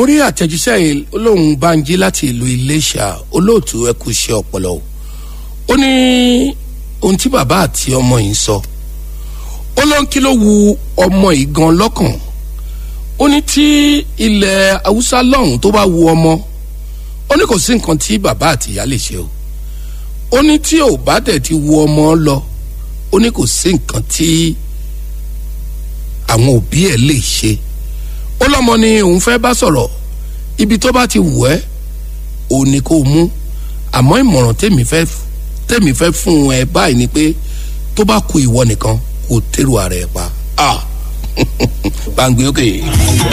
rí àtẹ̀jíṣẹ́ olóhùn banji láti ìlú iléṣà olóòtú ẹkú iṣẹ́ ọpọlọ o ó ní ohun tí bàbá àti ọmọ yìí sọ ó ló ń kí ló wu ọmọ yìí gan lọ́kàn ó ní tí ilẹ̀ haúsá lọ́hùn tó bá wu ọmọ ó ní kò sí nǹkan tí bàbá àti ìyá lè ṣe o ó ní tí ò bá dẹ̀ ti wu ọmọ lọ ó ní kò sí nǹkan tí àwọn òbí ẹ̀ lè ṣe ó lọ́mọ ni òun fẹ́ bá sọ̀rọ̀ ibi tó bá ti wù ẹ́ òun ni kò mú àmọ́ ìmọ̀ràn tèmi fẹ́ tèmi fẹ́ fún ẹ báyìí ni pé tó bá ku ìwọ nìkan kò tẹ́rù ara ẹ pa. bá ń gbé òkè.